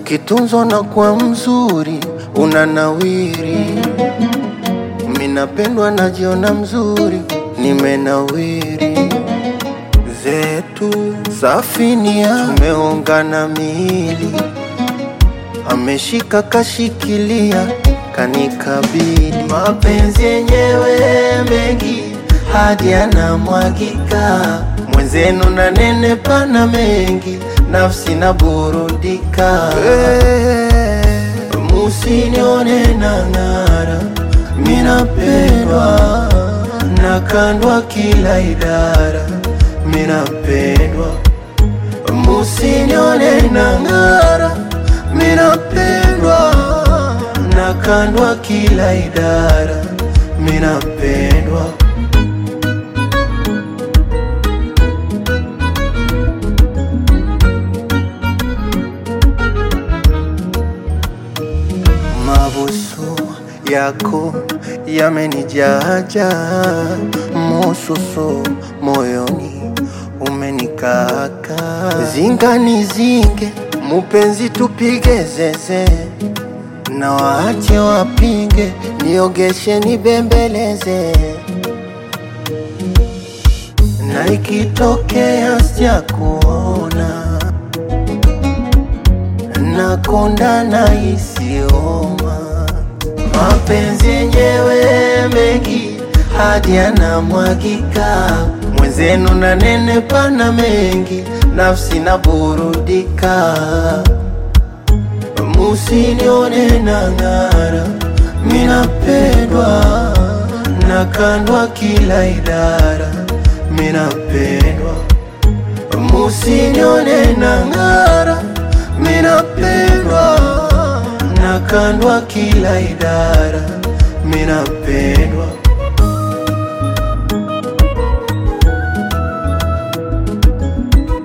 Ukitunzwa na kuwa mzuri unanawiri. Minapendwa najiona mzuri, nimenawiri. Zetu safinia tumeungana miili, ameshika kashikilia, kanikabili. Mapenzi yenyewe mengi hadi yanamwagika, mwenzenu na nene pana mengi, nafsi na burudika. Musinione na ng'ara, minapendwa nakandwa kila idara, minapendwa. Musinione na ng'ara, minapendwa nakandwa kila idara, minapendwa. Mabusu yako yamenijaja, mususu moyoni umenikaka. Zingani zinge mupenzi, tupige zeze na waache wapinge, niogeshe nibembeleze, na ikitokea sijakuona nakonda na isioma mapenzi yenyewe mengi hadi yanamwagika, mwenzenu na nene pana mengi, nafsi na burudika. Musinione na ng'ara, minapendwa nakandwa kila idara, minapendwa. Musinione na ng'ara, minapendwa nakandwa kila idara, minapendwa.